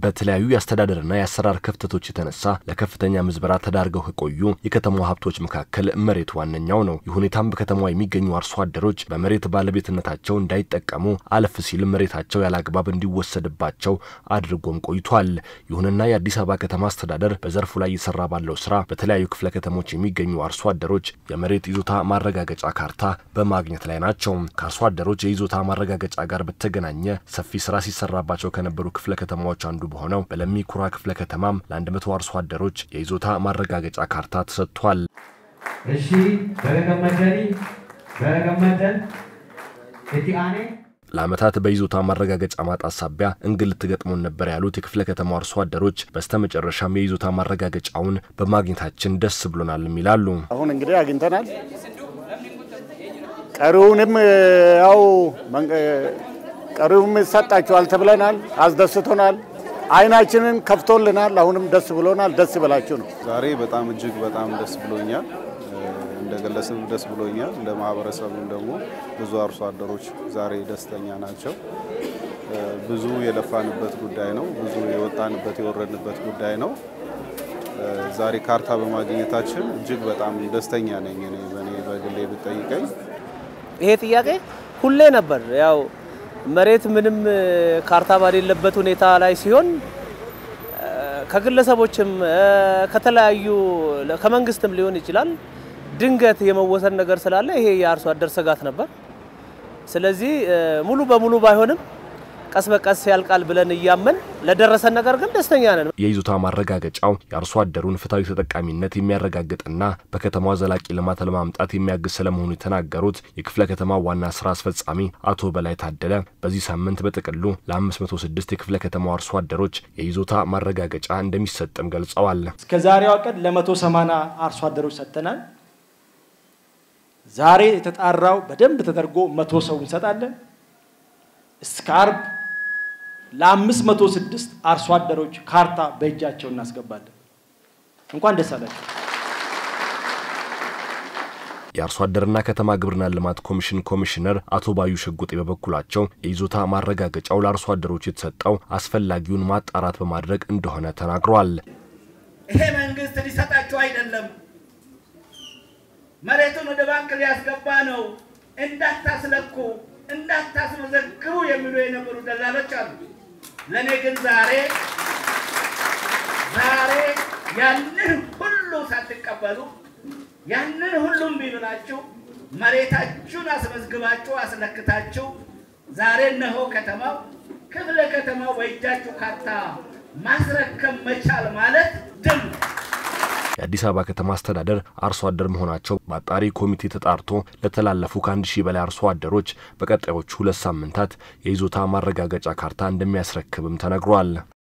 በተለያዩ የአስተዳደርና የአሰራር ክፍተቶች የተነሳ ለከፍተኛ ምዝበራ ተዳርገው ከቆዩ የከተማዋ ሀብቶች መካከል መሬት ዋነኛው ነው። ይህ ሁኔታም በከተማዋ የሚገኙ አርሶ አደሮች በመሬት ባለቤትነታቸው እንዳይጠቀሙ አለፍ ሲል መሬታቸው ያለ አግባብ እንዲወሰድባቸው አድርጎም ቆይቷል። ይሁንና የአዲስ አበባ ከተማ አስተዳደር በዘርፉ ላይ እየሰራ ባለው ስራ በተለያዩ ክፍለ ከተሞች የሚገኙ አርሶ አደሮች የመሬት ይዞታ ማረጋገጫ ካርታ በማግኘት ላይ ናቸው። ከአርሶ አደሮች የይዞታ ማረጋገጫ ጋር በተገናኘ ሰፊ ስራ ሲሰራባቸው ከነበሩ ክፍለ ከተማዎች አንዱ በሆነው በለሚ ኩራ ክፍለ ከተማም ለአንድ መቶ አርሶ አደሮች የይዞታ ማረጋገጫ ካርታ ተሰጥቷል። እሺ በገመደኒ በገመደን እቲ አኔ ለዓመታት በይዞታ ማረጋገጫ ማጣት ሳቢያ እንግልት ገጥሞን ነበር ያሉት የክፍለ ከተማው አርሶ አደሮች በስተመጨረሻም የይዞታ ማረጋገጫውን በማግኘታችን ደስ ብሎናልም ይላሉ። አሁን እንግዲህ አግኝተናል። ቀሪውንም ያው ቀሪውም ይሰጣችኋል ተብለናል። አስደስቶናል። አይናችንን ከፍቶልናል። አሁንም ደስ ብሎናል። ደስ ይበላችሁ ነው። ዛሬ በጣም እጅግ በጣም ደስ ብሎኛል። እንደ ግለሰብ ደስ ብሎኛል። እንደ ማህበረሰብም ደግሞ ብዙ አርሶ አደሮች ዛሬ ደስተኛ ናቸው። ብዙ የለፋንበት ጉዳይ ነው። ብዙ የወጣንበት የወረድንበት ጉዳይ ነው። ዛሬ ካርታ በማግኘታችን እጅግ በጣም ደስተኛ ነኝ። እኔ በእኔ በግሌ ብጠይቀኝ ይሄ ጥያቄ ሁሌ ነበር። ያው መሬት ምንም ካርታ ባሌለበት ሁኔታ ላይ ሲሆን ከግለሰቦችም ከተለያዩ ከመንግስትም ሊሆን ይችላል ድንገት የመወሰድ ነገር ስላለ ይሄ የአርሶ አደር ስጋት ነበር። ስለዚህ ሙሉ በሙሉ ባይሆንም ቀስ በቀስ ያልቃል ብለን እያመን ለደረሰን ነገር ግን ደስተኛ ነን። የይዞታ ማረጋገጫው የአርሶ አደሩን ፍትሐዊ ተጠቃሚነት የሚያረጋግጥና በከተማዋ ዘላቂ ልማት ለማምጣት የሚያግዝ ስለመሆኑ የተናገሩት የክፍለ ከተማ ዋና ስራ አስፈጻሚ አቶ በላይ ታደለ በዚህ ሳምንት በጥቅሉ ለ506 የክፍለ ከተማው አርሶ አደሮች የይዞታ ማረጋገጫ እንደሚሰጥም ገልጸዋል። እስከ ዛሬዋ ቀን ለ180 አርሶ አደሮች ሰጥተናል። ዛሬ የተጣራው በደንብ ተደርጎ መቶ ሰው እንሰጣለን። እስከ አርብ ለአምስት መቶ ስድስት አርሶ አደሮች ካርታ በእጃቸው እናስገባለን። እንኳን ደስ አላቸው። የአርሶ አደርና ከተማ ግብርና ልማት ኮሚሽን ኮሚሽነር አቶ ባዩ ሽጉጤ በበኩላቸው የይዞታ ማረጋገጫው ለአርሶ አደሮች የተሰጠው አስፈላጊውን ማጣራት በማድረግ እንደሆነ ተናግረዋል። ይሄ መንግስት ሊሰጣቸው አይደለም፣ መሬቱን ወደ ባንክ ሊያስገባ ነው፣ እንዳታስለኩ እንዳታስመዘግቡ የሚሉ የነበሩ ደላሎች አሉ። ለእኔ ግን ዛሬ ዛሬ ያንን ሁሉ ሳትቀበሉ ያንን ሁሉም ቢብላችሁ መሬታችሁን አስመዝግባችሁ አስለክታችሁ ዛሬ እነሆ ከተማው ክፍለ ከተማው በእጃችሁ ካርታ ማስረከብ መቻል ማለት ድል የአዲስ አበባ ከተማ አስተዳደር አርሶ አደር መሆናቸው በአጣሪ ኮሚቴ ተጣርቶ ለተላለፉ ከአንድ ሺህ በላይ አርሶ አደሮች በቀጣዮቹ ሁለት ሳምንታት የይዞታ ማረጋገጫ ካርታ እንደሚያስረክብም ተነግሯል።